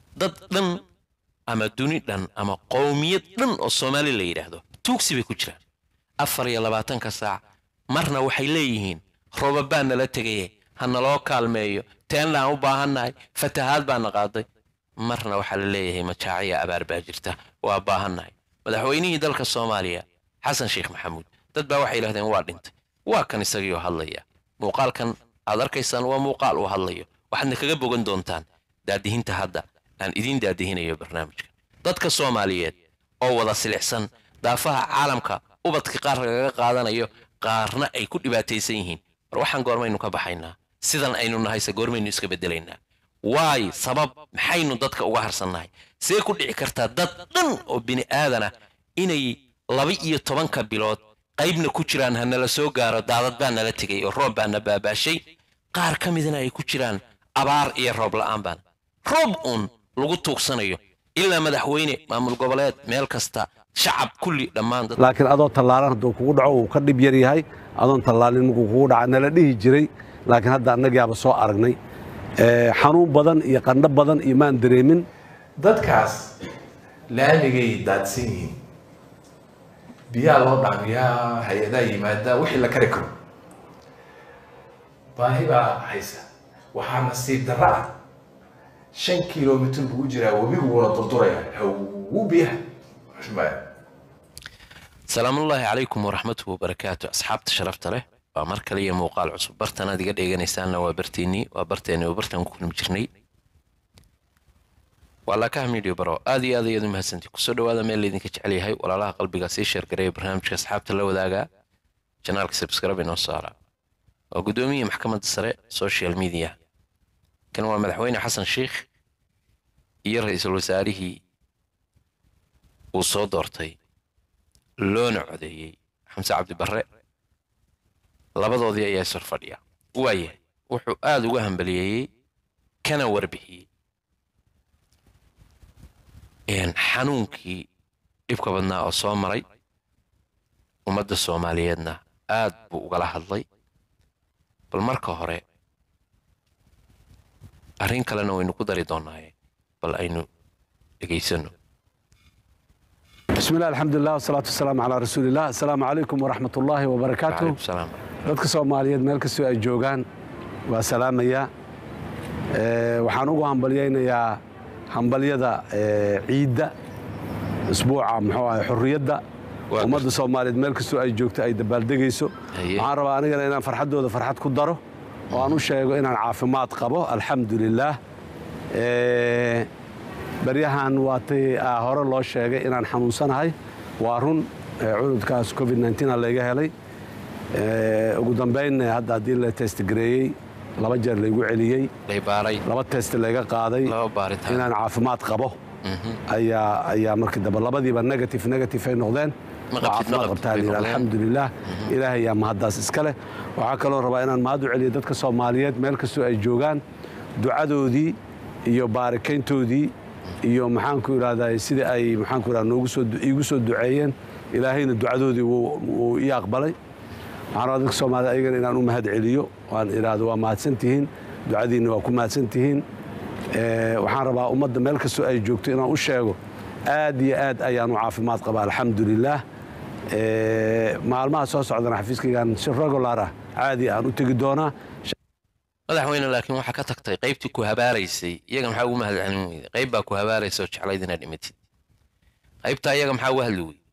dad dhan ama duni dhan ama qowmiyad dhan oo soomaali la yidhaahdo tuugsi bay ku jiraan afar iyo labaatanka saac marna waxay leeyihiin roobabaa nala tegaye ha naloo kaalmeeyo teenlaan u baahannahay fatahaad baana qaaday marna waxaa la leeyahay majaaciya abaar baa jirta waa baahannahay madaxweynihii dalka soomaaliya xasan sheekh maxamuud dad baa waxay yidhahdeen waa dhintay waa kan isagiioo hadlaya muuqaalkan aad arkaysaan waa muuqaal uu hadlayo waxaadna kaga bogan doontaan daadihinta hadda aan idiin daadihinayo barnaamijka dadka soomaaliyeed oo wada silicsan daafaha caalamka ubadka qaar lagaga qaadanayo qaarna ay ku dhibaataysan yihiin war waxaan goormaynu ka baxaynaa sidan aynu nahayse goormaynu iska beddelaynaa waay sabab maxaynu dadka uga harsannahay see ku dhici kartaa dad dhan oo bini aadana inay laba iyo tobanka bilood qaybna ku jiraan ha nala soo gaaro daadad baa nala tegay oo roob baana baabaashay qaar ka midna ay ku jiraan abaar iyo roob la'aan baan roob uun lagu tuugsanayo ilaa madaxweyne maamul goboleed meel kasta shacab kulli dhammaan dad laakiin adoo tallaalan hadduu kugu dhaco uu ka dhib yar yahay adoon tallaalin markuu kugu dhaca nala dhihi jiray laakiin hadda annagaaba soo aragnay Ee, xanuun badan iyo qandho badan iyo maan dareemin dadkaas laamigay daadsan yihiin biyaa loo dhaamiyaa hay-adaa yimaada wixii la kari karo baahi baa haysa waxaa nasiib darro ah shan kilomitr buu jiraa webigu wuna durduraya hawu biyaha Xushmaya. salaamullaahi calaykum waraxmatuhu wabarakaatu asxaabta sharafta leh waa mar kale iyo muuqaal cusub bartan aad iga dheeganaysaanna waa barteennii waa barteeni oo bartaan ku kulmi jirnay waa laakaha midio baro aad iyo aad ayaad u mahadsantii kusoo dhawaada meel laydinka jecel yahay walaalaha qalbiga sii sheergareeya barnaamijka asxaabta la wadaaga janaalka subscribe inoo saara waa gudoomiyii maxkamadda sare social media kan waa madaxweyne xasan sheikh iyo ra-iisul wasaarihii uu soo doortay loona codeeyey xamse cabdi barre labadoodii ayaa isor fadhiya waayahay wuxuu aada uga hambaliyeeyey kana warbixiyey een, xanuunkii dhibka badnaa oo soo maray ummadda soomaaliyeedna aad buu ugala hadlay bal marka hore arrin kalena waynu ku dari doonaaye bal aynu dhegaysanno bismi illah alxamdulilah wasalaatu wasalaamu calaa rasuuliillah assalaamu calaykum waraxmat ullaahi wabarakaatu calaykum salaam dadka soomaaliyeed meel kastoo ay joogaan waa salaamayaa Ee, waxaan ugu hambalyaynayaa hambalyada ee, ciidda isbuuca muxuu ahay xurriyadda Waa ummadda soomaaliyeed meel kastoo ay joogto ay dabaaldegayso Haye. waxaan rabaa anigana inaan farxaddooda farxad ku daro oo aan u sheego inaan caafimaad qabo alxamdu lilaah Ee, baryahan waatay ah, hore loo sheegay inaan xanuunsanahay waa run ee, cudurkaas covid 19 layga helay Ee, ugu dambayn hadda haddii la testgareeyey laba jeer laygu celiyey lay baaray laba test layga qaaday laba baaritaan inaan caafimaad qabo ayaa ayaa markii dambe labadiiba negative negative ay noqdeen Ma Waa qabtid, ma caafimaad qabtid qabtaa bay lihi noqdeen. alxamdulilah ilaahay yaa mahaddaas iska leh waxaa kaloo rabaa inaan mahad u celiyo dadka soomaaliyeed meel kastoo ay joogaan ducadoodii iyo baarikayntoodii iyo maxaanku idhahdaa sidii ay maxaanku idhahdaa noogu soo iigu soo duceeyeen ilaahayna ducadoodii wuu wuu ii aqbalay waxaan rabaa dadka soomaaliyed ayagana inaan u mahad celiyo waan idhaahdo waa mahadsan tihiin ducadiinna waa ku mahadsan tihiin Ee, waxaan rabaa ummadda meel kastoo ay joogto inaan u sheego aad iyo aad ayaan u caafimaad qabaa alxamdulilaah Ee, maalmaha soo socdana xafiiskaygaan si regular ah caadi aan u tegi doonaa madaxweyne laakiin waxaa ka tagtay qaybtii ku habaaraysay iyaga maxaa ugu mahad celin weyday qayb baa ku habaaraysa oo jeclayd inaad dhimatid qaybtaa iyaga maxaa uga hadli weyday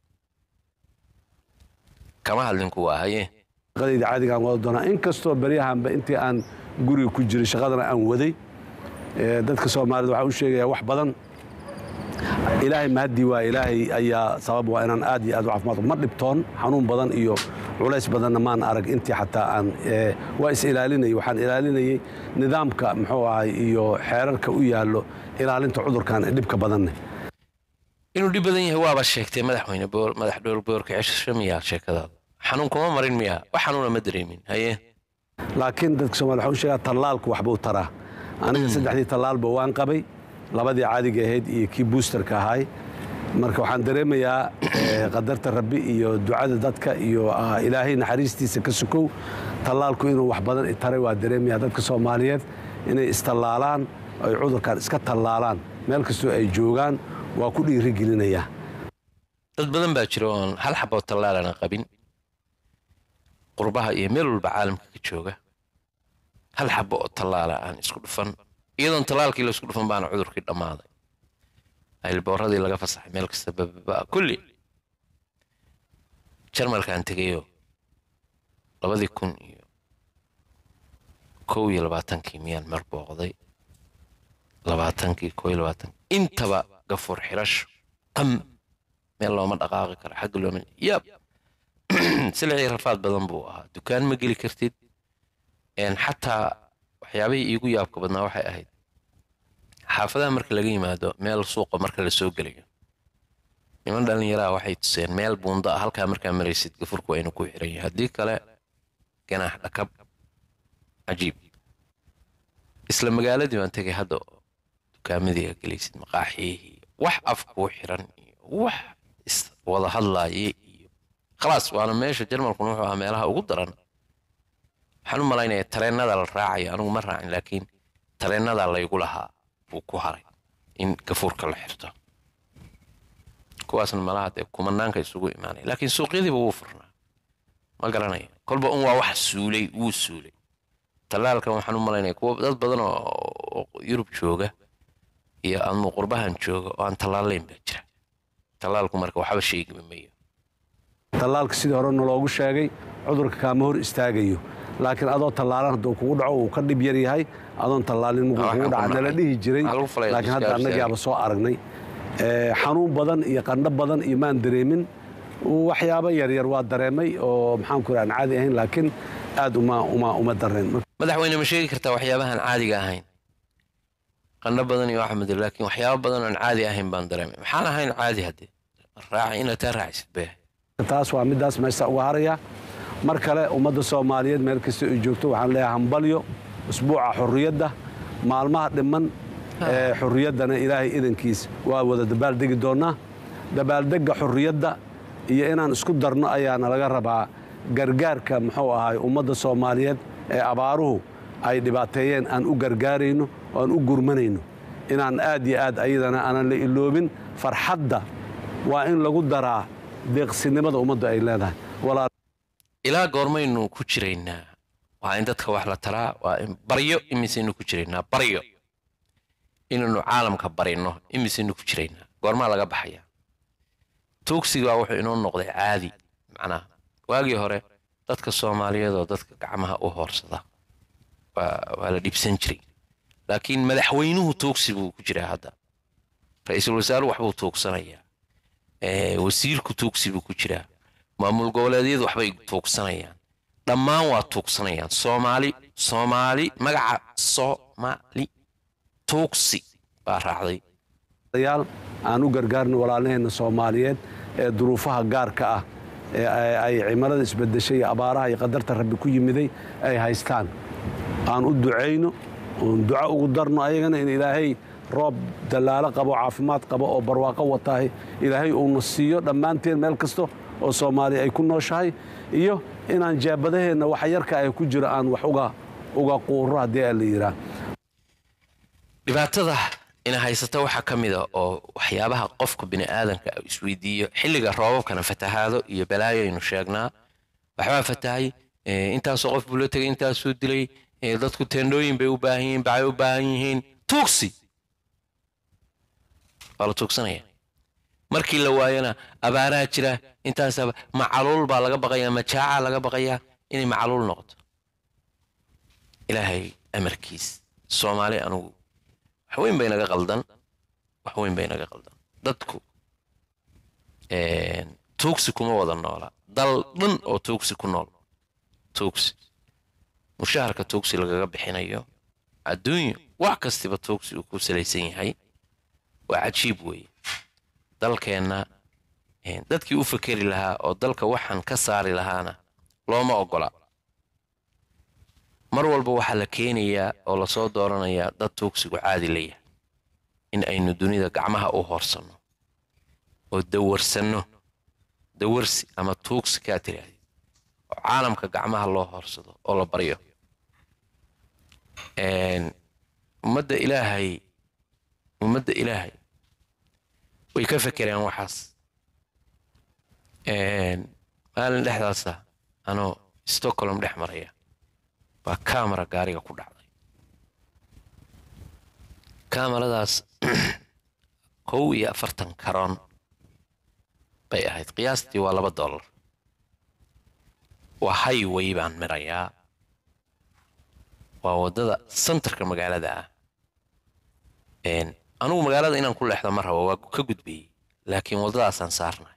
kama hadlin kuwa haye shaqadayda caadigaan wada doonaa inkastoo beryahanba intii aan guriga ku jiray shaqadana aan waday ee, dadka soomaalida waxaan u sheegayaa wax badan ilaahay mahaddii waa ilaahay ayaa sabab waa inaan aad iyo aad u caafimaad qabo. ma dhibtoon xanuun badan iyo culays badanna maan arag intii xataa aan ee, waa is ilaalinayay waxaan ilaalinayay nidaamka muxuu ahay iyo xeerarka u yaallo ilaalinta cudurkan ee dhibka badanne inuu dhib badan yahay waaba sheegtay madaxweyne boor madax dhowl boorka cesho miyaa sheekadaada xanuun kuma marin miyaa wax xanuuna ma dareemin haye laakiin dadka soomaliya waxaan u sheegaa tallaalku waxbuu taraa aniga saddexdii tallaalba waan qabay labadii caadiga ahayd iyo kii boosterka ahay marka waxaan dareemayaa eh, qadarta rabbi iyo ducada dadka iyo ah, ilaahay naxariistiisa ka sukow tallaalku inuu wax badan i taray waa dareemayaa dadka soomaaliyeed inay istallaalaan ay cudurkan iska tallaalaan meel kastoo ay joogaan waa ku dhiirigelinayaa dad badan baa jira oon hal xaboo tallaalana qabin qurbaha iyo meel walba caalamka ka jooga hal xabo oo tallaala aan isku dhufan iyadoon tallaalkii la isku dhufan baana cudurkii dhammaaday aylbooradii laga fasaxay meel kasta bababa kulli jarmalkaan tegayoo labadii kun iyo kow iyo labaatankii miyaan mar booqday labaatankii kow iyo labaatankii intaba gafuur xirasho qam meel looma dhaqaaqi karo xagga looma yab silicii rafaad badan buu ahaa dukaan ma geli kartid xataa waxyaabihii iigu yaabka badnaa waxay ahayd xaafadaha marka laga yimaado meel suuqa marka la soo gelayo niman dhallinyaraha waxay tuseen meel buundo ah halkaa markaa maraysid gafurku aynu ku xiran yahay haddii kale ganaax dhakab cajiib isla magaaladii baan tegay hadda oo dukaamadii aa gelaysid maqaaxiyihii wax af kuu xiran iyo wax iswada hadlaaye iyo khalaas waana meesha jarmalkuna wuxuu ahaa meelaha ugu daran waxaan u malaynaya tareenada la raacayo anigu ma raacin laakiin tareenada laygu lahaa buu ku haray in gafuurka la xirto kuwaasna malaha dee kumanaanka isugu imaanaya laakiin suuqyadiiba wuu furnaa ma garanaya kolba un waa wax suulay wuu suulay tallaalkan waxaan u malaynaya kuwa dad badan oo yurub jooga iyo ama qurbahan jooga oo aan tallaalayn baa jira tallaalku marka waxba sheegima mayo tallaalka sidii hore naloogu sheegay cudurka kaama hor istaagayo laakiin adoo tallaalan hadduu kugu dhaco uu ka dhib yar yahay adoon tallaalin markuu kugu dhaca nala dhihi jiray laakiin hadda annagaaba soo aragnay xanuun badan iyo qandho badan iyo maan dareemin waxyaabo yaryar waa dareemay oo maxaan ku aan caadi ahayn laakiin aad uma uma uma dareen madaxweyne ma sheegi kartaa waxyaabahan caadiga ahayn qandho badan iyo axmed laakiin waxyaabo badan oon caadi ahayn baan dareemay maxaan ahayn caadi haddee raaci inaad taa raacisid bee taas waa middaas meesha uga haraya mar kale ummadda soomaaliyeed meel kasta ay joogto waxaan leeyahay hambalyo usbuuca xurriyadda maalmaha dhiman ee xurriyaddana ilaahay idankiis waa wada dabaaldegi doonnaa dabaaldegga xurriyadda iyo inaan isku darno ayaana laga rabaa gargaarka muxuu ahaay ummadda soomaaliyeed ee abaaruhu ay dhibaateeyeen aan u gargaarayno oo aan u gurmanayno inaan aad iyo aad ayadana aanan la iloobin farxadda waa in lagu daraa deeqsinimada ummadda ay leedahay ilaa goormaynu ku jiraynaa waa in dadka wax la taraa waa in baryo imisaynu ku jiraynaa baryo inaynu caalamka barino imisaynu ku jiraynaa goormaa laga baxaya tuugsigaa wuxuu inoo noqday caadi macnaha waagii hore dadka soomaaliyeed oo dadka gacmaha u hoorsada waa la dhibsan jiray laakiin madaxweynuhu tuugsi buu ku jiraa hadda ra-iisul wasaaruhu waxbuu tuugsanayaa wasiirku tuugsi buu ku jiraa maamul goboleedyadu waxbay tuugsanayaan dhammaan waa tuugsanayaan soomaali soomaali magaca soomaali tuugsi baa raacday yaal aan u gargaarno walaalaheenna soomaaliyeed ee duruufaha gaarka ah ee ay cimilada isbedeshay iyo abaaraha iyo qadarta rabbi ku yimiday ay haystaan aan u ducayno oon duco ugu darno ayagana in ilaahay roob dallaalo qabo caafimaad qabo oo barwaaqo wataahay ilaahay uuna siiyo dhammaanteen meel kasta oo soomaaliya ay ku nooshahay iyo inaan jaabadaheenna wax yarka ay ku jiro aan wax uga uga quuro haddii aa la yidhaah dhibaatada ina haysata waxaa ka mid a oo waxyaabaha qofka bini'aadanka isweydiiyo xilliga roobabkana fatahaado iyo balaayo aynu sheegnaa waxbaa fatahay intaasoo qof buu la tegay intaasuu dilay dadku teendhooyin bay u baahan yihiin bacay u baahan yihiin tuugsi waa la tuugsanaya markii la waayana abaaraha jira intaas macaluul baa laga baqayaa majaaca laga baqayaa inay macaluul noqoto ilaahay amarkiis soomaali anugu wax weyn bay naga qaldan wax weyn bay naga qaldan dadku tuugsi kuma wada noola dal dhan oo tuugsi ku nool tuugsi mushaharka tuugsi lagaga bixinayo adduunyo wax kastiba tuugsi uu ku salaysan yahay waa cajiib weeye dalkeenna dadkii u fakeri lahaa oo dalka waxaan ka saari lahaana looma oggola mar walba waxaa la keenayaa oo lasoo dooranayaa dad tuugsigu caadi la yahay in aynu dunida gacmaha u hoorsanno oo dawarsanno dawarsi ama tuugsi kaa tiraahdi oo caalamka gacmaha loo hoorsado oo la baryo ummadda ilaahay ummadda ilaahay way ka fekereen waxaas maalin dhexdaasa anoo stockholm dhex maraya baa kamara gaariga ku dhacday kamaradaas kow iyo afartan karoon bay ahayd qiyaastii waa laba dollar waa highway baan mirayaa waa waddada centerka magaalada ah anugu magaalada inaan ku leexdo ma rabo waa ka gudbayey laakiin waddadaasaan saarnay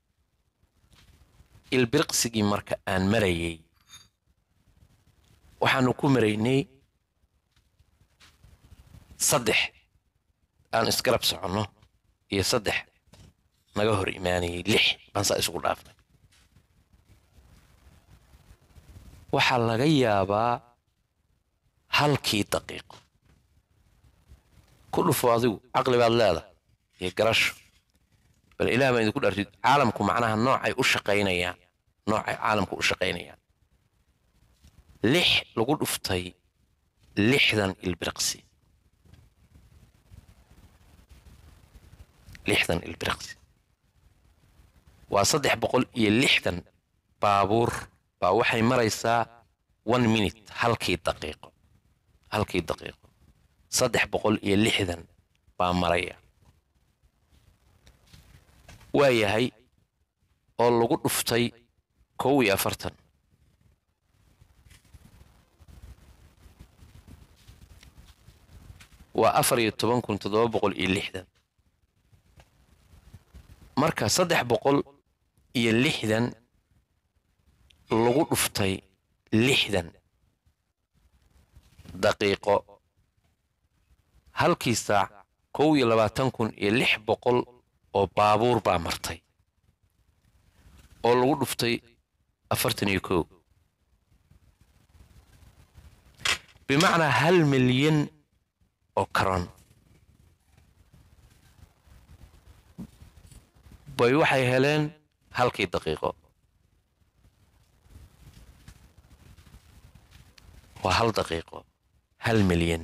ilbiriqsigii marka aan marayey waxaanu ku maraynay saddex aan isgarab soconno iyo saddex naga hor imaanayay lix baan saa isugu dhaafnay waxaa laga yaabaa halkii daqiiqo ku dhufo adigu caqli baad leedahay iyo garasho bal ilaah baan idinku dhartid caalamku macnaha noocay u shaqaynayaan noocay caalamku u shaqaynayaan lix lagu dhuftay lixdan ilbiriqsi lixdan ilbiriqsi waa saddex boqol iyo lixdan baabuur baa waxay maraysaa one minute halkii daqiiqo halkii daqiiqo saddex boqol iyo lixdan baa maraya waa yahay oo lagu dhuftay kow iyo afartan waa afar iyo toban kun toddoba boqol iyo lixdan marka saddex boqol iyo lixdan lagu dhuftay lixdan daqiiqo halkii saac kow iyo labaatan kun iyo lix boqol oo baabuur baa martay oo lagu dhuftay afartan iyo kow bimacnaa hal milyan oo karon bay waxay heleen halkii daqiiqo waa hal daqiiqo hal milyan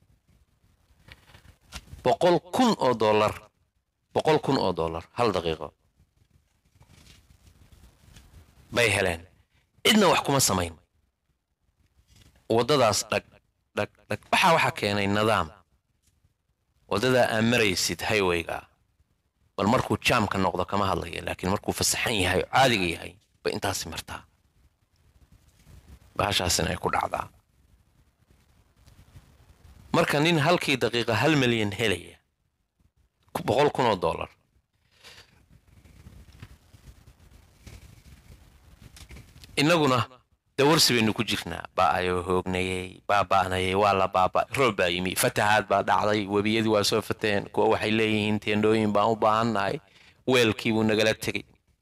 boqol kun oo dollar boqol kun oo dollar hal daqiiqo bay heleen cidna wax kuma samayn waddadaas dhag dhag dhag waxaa waxaa keenay nidaam waddadaa aa maraysid highwayga bal markuu jaamka noqdo kama hadlaya laakiin markuu fasaxan yahay oo caadiga yahay bay intaasi martaa bahashaasina ay ku dhacdaa marka nin halkii daqiiqa hal milyan helaya boqol kun oo dollar innaguna dawarsi baynu ku jirnaa ba'ayoo hoognayey baaba'nayay waa la baaba roob baa yimi fatahaad baa dhacday webiyadii waa soo fateen kuwa waxay leeyihiin teendhooyin baan u baahannahay weelkii buu nagala tegey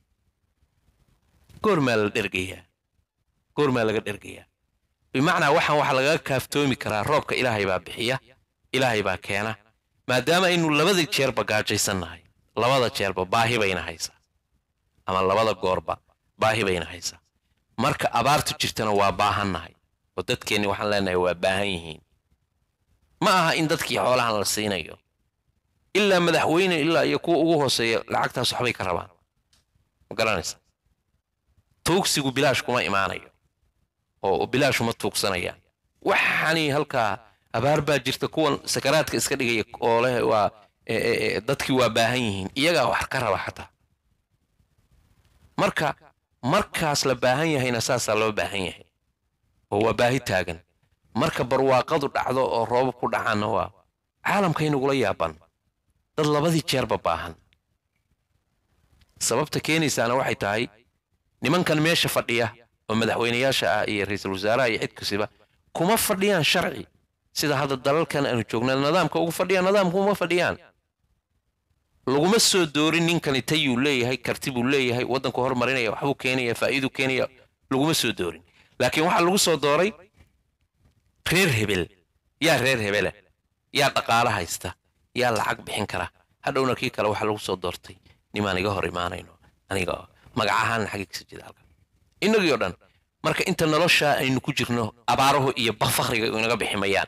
goormaa la dhergayaa goormaa laga dhergayaa bimacnaa waxaan waxa lagaga kaaftoomi karaa roobka ilaahay baa bixiya ilaahay baa keena maadaama aynu labada jeerba gaajaysannahay labada jeerba baahi bayna haysaa ama labada goorba baahi bayna haysaa marka abaartu jirtana waa baahannahay oo dadkeenni waxaan leenahay waa baahan yihiin ma aha in dadkii xoolahan la siinayo ilaa madaxweyne ilaa iyo kuwa ugu hooseeya lacagtaas waxbay ka rabaan ma garanaysa tuugsigu bilaash kuma imaanayo oo bilaash uma tuugsanayaan waxaani halkaa abaar baa jirta kuwan sakaraadka iska dhigaya oo leh waa dadkii waa baahan yihiin iyagaa wax ka raba xataa marka markaas la baahan yahayna saasaa loo baahan yahay oo waa baahi taagan marka barwaaqadu dhacdo oo roobab ku dhacaanna waa caalamkaynagula yaaban dad labadii jeerba baahan sababta keenaysaana waxay tahay nimankan meesha fadhiya oo madaxweynayaasha ah iyo ra-iisul wasaaraha iyo cid kasiba kuma fadhiyaan sharci sida hadda dalalkan aanu joogna nidaamka ugu fadhiyaan nidaamka uma fadhiyaan laguma soo doorin ninkani tayuu leeyahay karti buu leeyahay waddanku horumarinaya waxbuu keenaya faa'iiduu keenaya laguma soo doorin laakiin waxaa lagu soo dooray reer hebel yaa reer hebela yaa dhaqaalo haysta yaa lacag bixin kara hadhowna kii kale waxaa lagu soo doortay nimaan iga hor imaanayno aniga magac ahaanna xagiigsa jida halkan innagii oo dhan marka inta noloshaa aynu ku jirno abaaruhu iyo fakriga inaga biximayaan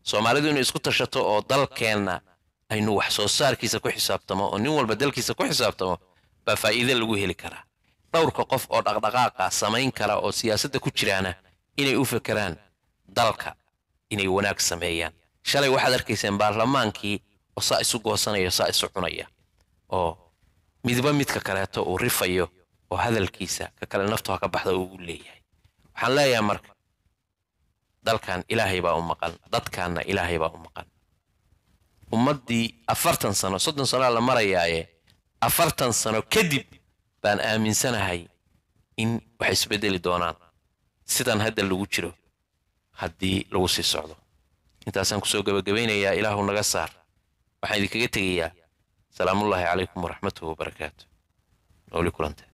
soomaalidu inay isku tashato oo dalkeenna aynu wax soo saarkiisa ku xisaabtamo oo nin walba dalkiisa ku xisaabtamo baa faa'iide lagu heli karaa dhowrka qof oo dhaqdhaqaaqa samayn kara oo siyaasadda ku jiraana inay u fekeraan dalka inay wanaag sameeyaan shalay waxaad arkayseen baarlamaankii oo saa isu goosanaya saa isu cunaya oo midba midka kaleeto uu rifayo oo hadalkiisa ka kale naftu ha ka baxda uu leeyahay waxaan leeyahay marka dalkan ilaahay baa u maqan dadkaanna ilaahay baa u maqan ummaddii afartan sano soddon sanoa la marayaaye afartan sano kadib baan aaminsanahay in wax isbeddeli doonaan sidan hadda lagu jiro haddii lagu sii socdo intaasaan kusoo gebagabaynayaa ilaahu naga saar waxaan idinkaga tegayaa salaamullaahi calaykum waraxmatuhu wabarakaatu nooli kulante